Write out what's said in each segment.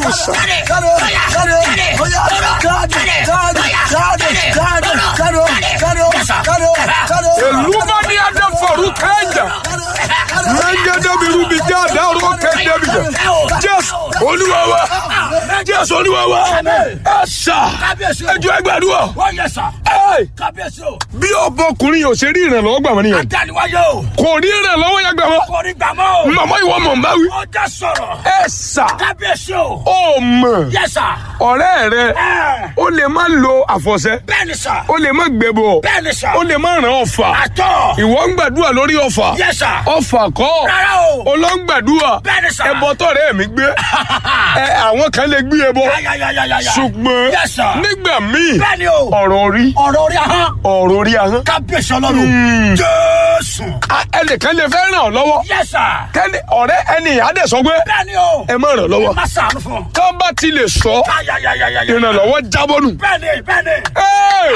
sà jáde jáde óyá jáde jáde jáde jáde jáde jáde jáde jáde. Eluma ni ada faru kẹjà. Lẹ́yìn débi rubi jẹ́ àdá orúkọ kẹ́ndé bi jẹ. Jésù olúwa wa. Jésù olúwa wa. Ẹ sà. Ẹjọ́ ẹgbàdúrà. wọ́n yẹ sà. Ẹ kábíyèsí o. bí ọbọkùnrin yóò ṣe rí ìrànlọ́wọ́ gbà wọ́n nìyẹn. adániwáyé o. Kò rí ìrànlọ́wọ́ yẹn gbà wọ́n. kò ní gbàmọ́ o. Màmá ìwọ mọ̀ ń bá wí. ọjà sọ̀rọ̀. Ẹ sà. kábíyèsí o. Ó mọ̀. yẹ sà. Ọ̀rẹ́ rẹ ẹ ó lè má lo àfọ̀ṣẹ. bẹ́ẹ̀ ni sà. Ó lè má gbẹ̀bọ̀. bẹ́ẹ̀ ni sà. Ó lè má ràn ọ̀fà. àtọ̀. Ìwọ ń gbàdúrà lórí ọ̀fà. yẹ sà. Ọ̀fà kọ́. rárá o. Olóńgbàdúrà. bẹ́ẹ̀ ni sà. Ẹbọ tọ̀rẹ́ mi gbé. Ẹ àwọn kan lè gbé ẹbọ. yáyáyáyáyá. Ṣùgbọ́n Yes, sir. nígbà míì bẹ́ẹ̀ ni o. ọ̀rọ̀ orí ọ̀rọ̀ orí ahọ́n. ọ̀rọ̀ orí ahọ́n. kábíyèsí ọlọ́run. jésù. A- Ẹnìkan lè fẹ́ ràn ọ́ lọ́wọ́. yẹ sà. Kẹ́ni ọ̀rẹ́ ẹni ìyáde sọ pé bẹ́ẹ̀ ni o. ẹ má ràn lọ́wọ́. má sàánú fún. Tán bá ti lè sọ yáyáyáyáyá. ìrànlọ́wọ́ jábọ́ nù. bẹ́ẹ̀ ni bẹ́ẹ̀ ni. Ẹ́!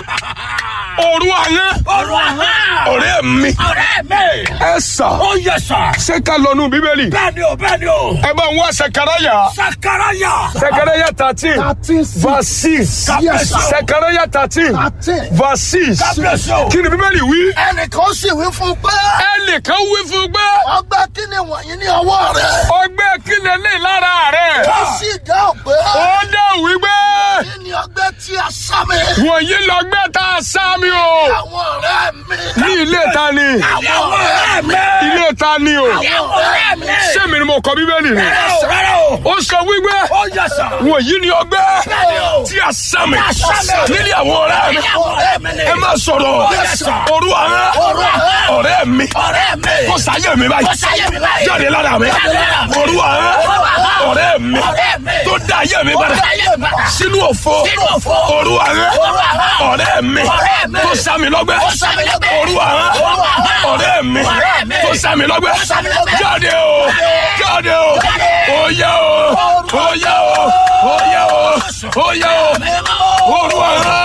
Òru ahọ́n ọ̀rọ̀ ahọ́n. ọ̀rẹ́ mi ọ̀rẹ́ mi. ẹ sà ó yẹ sà. ṣé ká lọ nù bíbélì. bẹ́ẹ̀ ni o bẹ́ẹ̀ ni o. Ẹ bá ń wá Sẹkaraya. sakaraya. Sẹkaraya thirteen thirteen six verse six. Yes, sir. Sẹkaraya thirteen thirteen. verse six. kábíyèsí o. Kí ni bíbélì wí? ẹnìkan sì wí fún un pé Ẹnìkan wí fún gbé. ọgbẹ́ kí ni wọ̀nyí ní ọwọ́ rẹ̀. Ọgbẹ́ kílẹ̀ lè lára rẹ̀. ó sì dáhùn pé Ó dá wípé kí ni ọgbẹ́ tí a sá mi. wọ̀nyí lọ́gbẹ́ tá a sá mi o. àwọn ọ̀rẹ́ mi. Ní ilé ta ni? àwọn ọ̀rẹ́ mi. Ilé ta ni o? àwọn ọ̀rẹ́ mi. Sẹ́mi ni mo kọ bíbélì ni. rárá o rárá o. Ó sọ wípé ó yẹ sà. wọ̀nyí ni ọgbẹ́ Bẹ́ẹ̀ni o. tí a sá mi. a sá mi. Nílé àwọn ọ̀rẹ́ mi. àwọn ọ̀rẹ́ mi ni. Ẹ má sọ̀rọ̀. Yes, sir. Òru àwọn Òru àwọn. ọ̀rẹ́ mi. ọ̀rẹ́ mi. Kó sáyé mi báyìí. Kó sáyé mi báyìí. Jáde lára mi. Jáde lára mi. Òru àwọn Òru àwọn. ọ̀rẹ́ mi. ọ̀rẹ́ mi. Tó dá ayé mi Ó padà. dá ayé mi padà. Sínú òfo. Sínú òfo. Òru àwọn Òru àwọn. ọ̀rẹ́ mi. Ọ̀rẹ́ mi. Tó sá mi lọ́gbẹ́. Ó sá mi lọ́gbẹ́. Òru àwọn Òru àwọn. ọ̀rẹ́ mi. Ọ̀rẹ́ mi. Tó sá mi lọ́gbẹ́. Ó sá mi lọ́gbẹ́. Jáde o. Jáde o. Jáde. Oyè o. Oyè o. Oyè o. Oyè o. Òru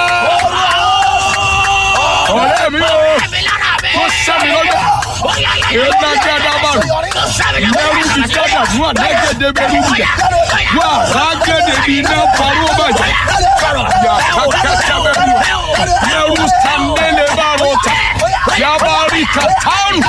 àwọn ọ̀rẹ́ mi o. Tó sá mi lọ́gbẹ́. Èdè gẹ́gẹ́ Mẹ́rù ti dábà fún àdágẹ́dẹ́ bẹ́rù bìjà. Wà rágẹ́dẹ́ bí iná parọ́ bàjẹ́. Yà kákàtà bẹ́rù. Mẹ́rù sàndẹ́lẹ̀ bá rọ̀tà. Yàbá rí kàtàrù.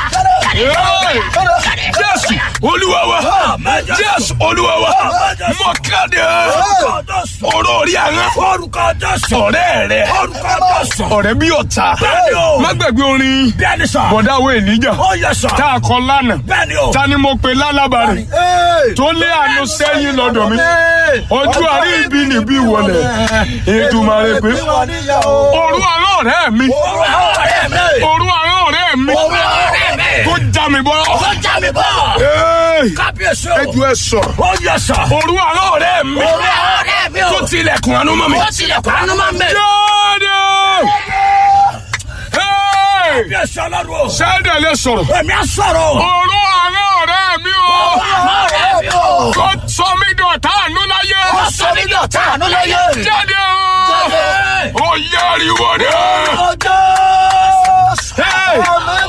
Ee! Jésù Olúwa wa. Jésù Olúwa wa. Mọ̀kádé. Ọ̀rọ̀ orí àná. orúkọ jésù. Ọ̀rẹ́ rẹ̀. orúkọ jésù. Ọ̀rẹ́ bí ọ̀tá. Bẹ́ẹ̀ni o. Má gbàgbé orin. bẹ́ẹ̀ ni sà. Bọ̀dá wo Èlíjà. ó yẹ sà. Tá a kọ lánàá. bẹ́ẹ̀ ni o. Ta ni mo pe lálábàárẹ̀? tó lé àánú sẹ́yìn lọ́dọ̀ mi. ojú àrí ibi níbí wọlé. Èdùmàrè pé. òru àárọ̀ ọ̀rẹ́ mi. orú àwọn ọ̀rẹ́ mi. òru àárọ̀ ọ̀rẹ́ mi. orú àwọn ọ̀rẹ́ mi. tó já mi bọ́. ó já mi bọ̀. Ee, kábíyèsí o. ẹjọ́ ẹ sọ. ó yẹ sà. òru àárọ̀ ọ̀rẹ́ mi. orú àwọn ọ̀rẹ́ mi o. tó tilẹ̀kùn àánú mọ́ mi. ó tilẹ̀kùn àánú máa ń bẹ̀. jáde. Ee, kábíyèsí ọlọ́run o. sẹ́dẹ̀ lè sọ̀rọ̀. èmi á sọ̀rọ̀. òru àárọ̀ ọ̀rẹ́ mi o. àwọn ọ̀rẹ́ mi o. tó sọ mí dọ̀tá àánú láyé. ó sọ mí dọ̀tá àánú láyé. jáde o. ó yẹ ariwo dẹ. ọjọ́. Hey!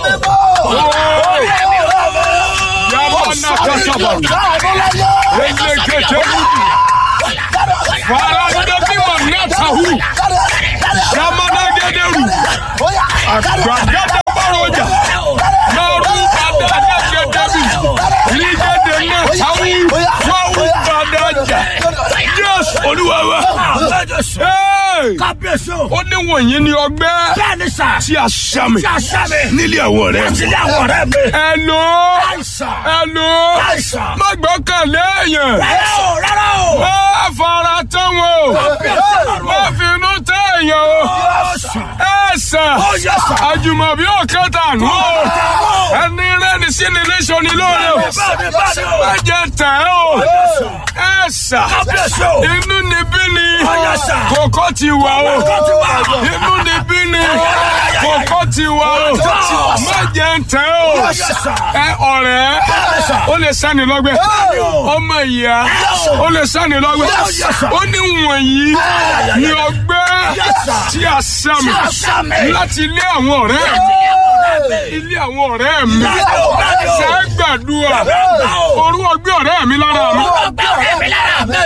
Yaba na kasaba. Elekete wudi. Farande bima natahu. Yamana gederu. Agbagada baroja. Naru badada gedebi. Ligede natahu. Wawu badaja. Yes, Olúwa wa. Hey! kábíyèsí o. Ó ní wọ̀nyí ni ọgbẹ́ bẹ́ẹ̀ ni sà. tí a ṣá mi tí a sá mi. nílé àwọn ọ̀rẹ́ mi. àti ilé àwọn ọ̀rẹ́ mi. Hello. àìsàn. Hello. àìsàn. Má gbọ́kànlé èèyàn. rárá o rárá o. Má fara tán wọn o. kábíyèsí ọlọ́run Má o. finú tẹ́ èèyàn o. Ọ̀sán. Ẹ sàn. Ó yẹ sàn. Àjùmọ̀bí ò kẹta nù o. Ẹni rẹ́ni sí ni léṣọ ni lóore o. bẹ́ẹ̀ni bẹ́ẹ̀ni o. Má jẹ tẹ̀ ẹ́ o. Ẹ sàn. kábíyèsí o. Inú ni bí ni. Ó yẹ sàn. Kòkó ti wà o. Kòkó ti wà. Inú ni bí ni. Kòkó ti wà o. ti wà. Má jẹ tẹ̀ ẹ́ o. Ó yẹ sàn. Ẹ ọ̀rẹ́. sàn. Ó lè sani lọ́gbẹ́. Ọmọ ìyá. Ó lè sani lọ́gbẹ́. sàn. Ó ní wọ̀nyí ni ọgbẹ́ tí a sá mi a sá mi. láti ilé àwọn ọ̀rẹ́ mi. Ilé àwọn ọ̀rẹ́ mi. Bẹ́ẹ̀ni o, bẹ́ẹ̀ni o. Ṣé gbàdúrà? Bẹ́ẹ̀ni o. Orú ọgbẹ́ ọ̀rẹ́ mi lára mi. ọgbẹ́ ọ̀rẹ́ mi lára mi.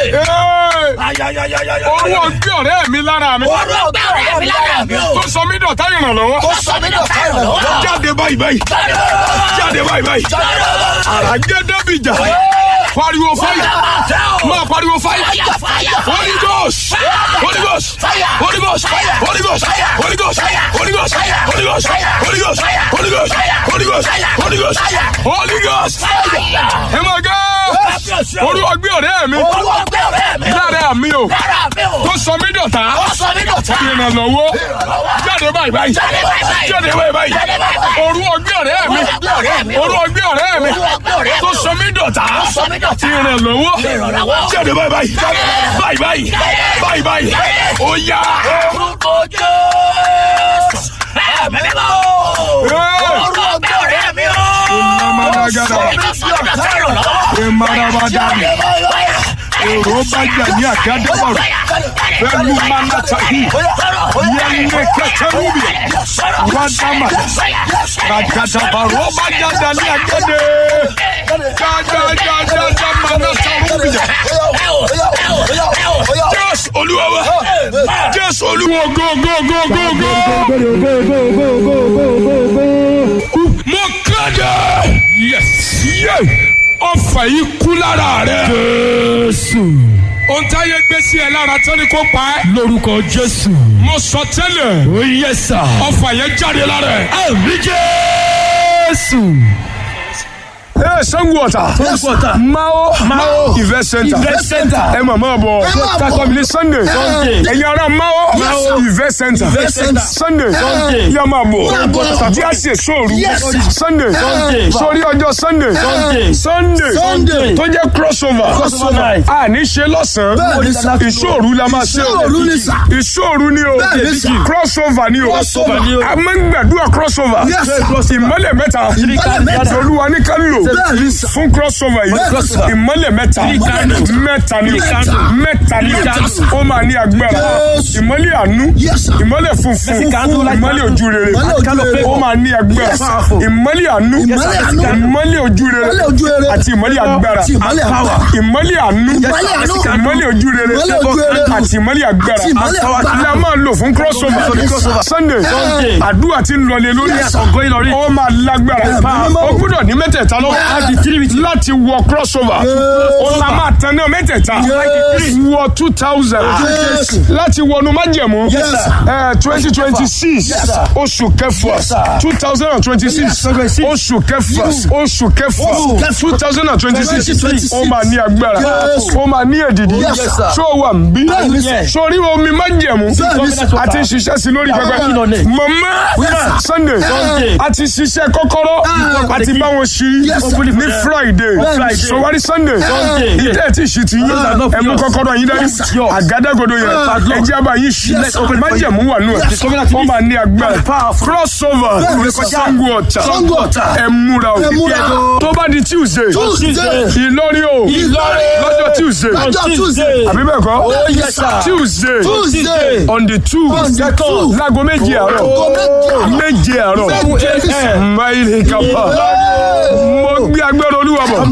Ee, Ayayayayaya. Olúwa gbé ọ̀rẹ́ mi lára mi. Olú ọgbẹ́ ọ̀rẹ́ mi lára mi o. Tó sọ mí dọ̀tá ìrànlọ́wọ́. Ó sọ mí dọ̀tá ìrànlọ́wọ́. Jáde báyìí báyìí. Jáde Jáde báyìí báyìí. Àrà jẹ́ Débìjà. Pariwo fáyà. Máa pariwo fáyà. Holy Ghost! Holy Ghost! Holy Ghost! Holy Ghost! Holy Ghost! Holy Ghost! Holy Ghost! Holy Ghost! Holy Ghost! Holy Ghost! Holy Ghost! Holy Ghost! Ẹ máa gá! Olúwa gbé ọ̀rẹ́ mi Olú ọgbẹ́ ọ̀rẹ́ mi o. lára mi o Lára mi o. tó sọ mí dọ̀tá Ó sọ mí dọ̀tá. ìrànlọ́wọ́ jáde báyìí báyìí Jáde báyìí báyìí. jáde báyìí báyìí Jáde báyìí báyìí. Olúwa gbé ọ̀rẹ́ mi Olú ọgbẹ́ ọ̀rẹ́ mi o. Olúwa gbé ọ̀rẹ́ mi Olú ọgbẹ́ ọ̀rẹ́ mi tó o. sọ mí dọ̀tá Ó sọ mí dọ̀tá. ìrànlọ́wọ́ Ìrànlọ́wọ́. jáde báyìí báyìí báyìí báyìí báyìí báyìí ó yá. Orúkọ Jésù. Ẹ̀mí mímọ́ o. Olú ọgbẹ́ ọ̀rẹ́ mi o. Ìmọ̀mọ́dágádá. Ó sọ mí dọ̀tá ìrànlọ́wọ́. Ìmọ̀ràbàdàmì. Èrò bá jà ní àgádọ́bọ̀rọ̀. Pẹ̀lú Mánátàhì. Yẹ́nì kẹtẹ́rúbì. Wádàmà. Ràgàdàbàrọ̀ bá jáde ní àgádé. Jájájájá Mánátàrúbì. Jésù Olúwa wa. Jésù Olúwa go go go go go. Mo kéde. Yes. Yé. Ọfà yìí kú lára rẹ̀. Jésù. Ohun táyé gbé sí ẹ lára tán ni kò pa ẹ́. Lórúkọ Jésù. Mo sọ tẹ́lẹ̀. Ó yẹ sà. Ọfà yẹn jáde lára ẹ̀. Àmì Jésù. Ẹ Sango Ọ̀tà. Ọ̀tà. Mao. Mao. Event Center. Event Center. Ẹ mọ̀ mọ́ bọ̀. máa bọ̀. Takọ̀bìlì Sunday. Sunday. Ẹ̀yin ará Mao. Mao. Event Center. Event Center. Sunday. Sunday. Yá máa bọ̀. Máa bọ̀. Tàbí àṣẹ sóòru. Yes. Sunday. Sunday. Sórí ọjọ́ Sunday. Sunday. Sunday. Sunday. Tó jẹ́ crossover. Crossover night. A ní ṣe lọ́sàn-án. Bẹ́ẹ̀ ni sà. Ìṣòru la máa ṣe o. Ìṣòru ni sà. Ìṣòru ni o. Bẹ́ẹ̀ ni sà. Crossover ni o. Crossover ni o. A máa ń gbàdúrà crossover. Yes, sir. Ìmọ́lẹ̀ mẹ́ta. Ìmọ́lẹ̀ mẹ́ta. Olúwa ní ká lò Bẹ́ẹ̀ ni sà. fún crossover yìí. Crossover. Ìmọ́lẹ̀ mẹ́ta. Ìmọ́lẹ̀ Mẹ́ta ni o. Mẹ́ta. Mẹ́ta ni o. Mẹ́ta. Ó máa ní agbára. Yes. Ìmọ́lẹ̀ àánú. Yes, sir. Ìmọ́lẹ̀ funfun. Funfun. Ìmọ́lẹ̀ ojú rere. Ìmọ́lẹ̀ ojú rere. Ó máa ní agbára. Yes, sir. Ìmọ́lẹ̀ àánú. Ìmọ́lẹ̀ àánú. Ìmọ́lẹ̀ ojú rere. Ìmọ́lẹ̀ ojú rere. Àti ìmọ́lẹ̀ agbára. Àti ìmọ́lẹ̀ agbára. Ìmọ́lẹ̀ àánú. Ìmọ́lẹ̀ àánú. Ìmọ́lẹ̀ ojú rere. Ìmọ́lẹ̀ ojú rere. Àti ìmọ́lẹ̀ agbára. Àti ìmọ́lẹ̀ agbára. La máa lò fún crossover. Crossover. Sunday. Sunday. Àdúrà ti ń lọlé lórí. Yes, sir. Ọ̀gọ́ Ìlọrin. Ó máa lágbára. mímọ́. Ó gbúdọ̀ ní mẹ́tẹ̀ẹ̀ta lọ́wọ́. Láti tírìbìtì. Láti wọ crossover. Ó la máa tán náà mẹ́tẹ̀ẹ̀ta. Yes. Wọ two thousand. Yes. Láti wọnú májẹ̀mú. Yes, sir. twenty twenty six. Yes, sir. Oṣù kẹfà. Yes, sir. two thousand and twenty six. Yes, Oṣù kẹfà. Yes. Oṣù Oṣù kẹfà. kẹfà. two thousand and twenty six. 2026. Ó máa ní agbára. Yes. Ó máa ní èdìdì. Yes, sir. Ṣé o wà ń bí? Bẹ́ẹ̀ ni, sir. Sórí omi májẹ̀mú. Bẹ́ẹ̀ ni, sir. A ti ń ṣiṣẹ́ sí lórí pẹpẹ. Bẹ́ẹ̀ ni. Màmá Yes. Sunday. Sunday. A ti ṣiṣẹ́ kọ́kọ́rọ́. A ti bá wọn ṣí Yes, sir. ní Friday. Friday. Sọwárí Sunday. Sunday. Ìtẹ́ ti ṣì ti yín. Yes, sir. Ẹ mú kọ́kọ́rọ́ yín dání. Yes, sir. Àgádágodo yẹn. Yes. Ẹ jẹ́ àbá yín ṣí. Yes, sir. Májẹ̀mú wà nù ẹ̀. Yes. Wọ́n máa ní agbára. Powerful. Crossover. Bẹ́ẹ̀ ni, sir. Sango Ọ̀tà. Sango Ọ̀tà. Ẹ múra o. Ẹ múra o. Tó bá di Tuesday. Tuesday. Ìlọrin o. Ìlọrin. Lọ́jọ́ Tuesday. Lọ́jọ́ Tuesday. Àbí bẹ́ẹ̀ kọ́? Oh, yes, sir. Tuesday. Tuesday. On the two. On the two. Láago méje àárọ̀. Aago méje àárọ̀. Méje àárọ̀. Méje. Máìlì kàpá. Mo gbé agbára olúwa bọ̀.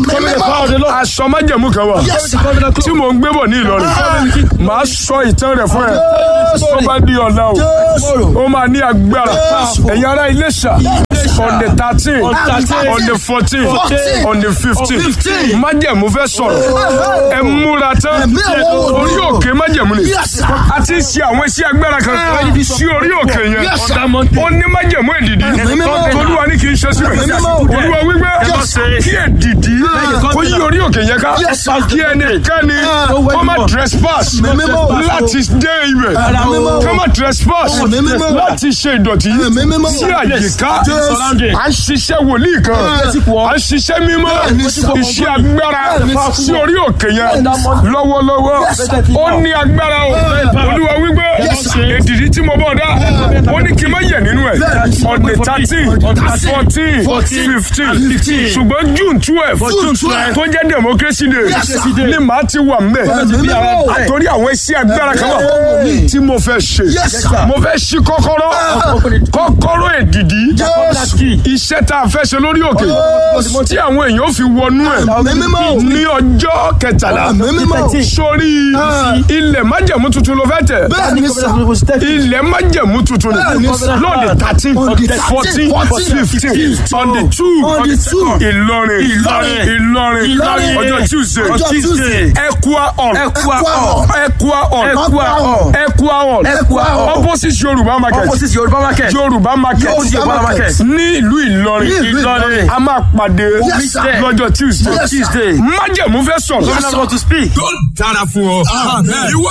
Aṣọ májẹ̀mú kan wà. Yes, sir. Tí mò ń gbé bọ̀ ní Ìlọrin. Màá sọ ìtàn rẹ̀ fún ẹ. Tó bá di ọ̀la o. Jésù. Ó máa ní agbára. Jésù. Ẹ̀yin ará Iléṣà. On the thirteen. On 13. On the fourteen. Fourteen. On the fifteen. Fifteen. Májẹ̀mú fẹ́ sọ̀rọ̀. Ẹ múra tán. Ẹ̀mí àwọn Orí wòlíì. òkè májẹ̀mú ni. Yes, sir. A ti ṣe àwọn iṣẹ́ agbára kan sí orí òkè yẹn. Yes, sir. Ó ní májẹ̀mú èdìdí. Ẹ̀mí mímọ́. Olúwa ní kì í ṣe síbẹ̀. Ẹ̀mí mímọ́. Olúwa wípé Yes, sir. kí èdìdí kó yí orí òkè yẹn ká. Yes, sir. Kí ẹnikẹ́ni kó má trespass Ẹ̀mí mímọ́. láti dé ibẹ̀. Ẹ̀mí mímọ́. Kó má trespass Ẹ̀mí mímọ́. láti ṣe ìdọ̀tí Ẹ̀mí mímọ́. sí àyíká. Yes. À ń ṣiṣẹ́ wòlíì kan. À ń ṣiṣẹ́ mímọ́. Bẹ́ẹ̀ni, sir. Iṣẹ́ agbára Bẹ́ẹ̀ni, sir. sí orí òkè yẹn lọ́wọ́lọ́wọ́. Yes, sir. Ó ní agbára o. Olúwa wípé Yes, sir. èdìdí tí mo bọ̀ dá. Ó ní kí n má yẹ̀ nínú ẹ̀. Bẹ́ẹ̀ni, sir. On the thirteen, fourteen, fifteen. fifteen. Ṣùgbọ́n June twelve June twelve. tó jẹ́ democracy day Yes, sir. ni màá ti wà mbẹ̀. Ẹ̀mí mímọ́. Àtòrí àwọn iṣẹ́ agbára kan wà Bẹ́ẹ̀ni. tí mo fẹ́ ṣe. Yes, sir. Mo fẹ́ ṣí kọ́kọ́rọ́. Kọ́kọ́rọ́ èdìdí Yes. iṣẹ́ tá a fẹ́ ṣe lórí òkè tí àwọn èèyàn fi wọnú ẹ̀ Ẹ̀mí mímọ́. ní ọjọ́ kẹtàlá Ẹ̀mí mímọ́. sórí ilẹ̀ májẹ̀mú tuntun ló fẹ́ tẹ̀ Bẹ́ẹ̀ni sà. ilẹ̀ májẹ̀mú tuntun Bẹ́ẹ̀ni ni sà. lóde thirteen On the 13, fourteen 14, fifteen on the two On the two. Ìlọrin Ìlọrin. Ìlọrin Ìlọrin. ọjọ́ Tuesday Ọjọ́ Tuesday. Equa hall Equa hall. Equa hall Equa hall. Equa hall Equa hall. opposite Yorùbá market opposite yorùbá market Yorùbá market Opposite Yorùbá market. ní ìlú Ìlọrin Ní ìlú Ìlọrin. a máa pàdé Yes, sir. lọ́jọ́ Tuesday Yes, sir. tuesday májẹ̀mú fẹ́ sọ̀rọ̀ Yes, sir. to speak. yóò dára fún ọ. Ìwọ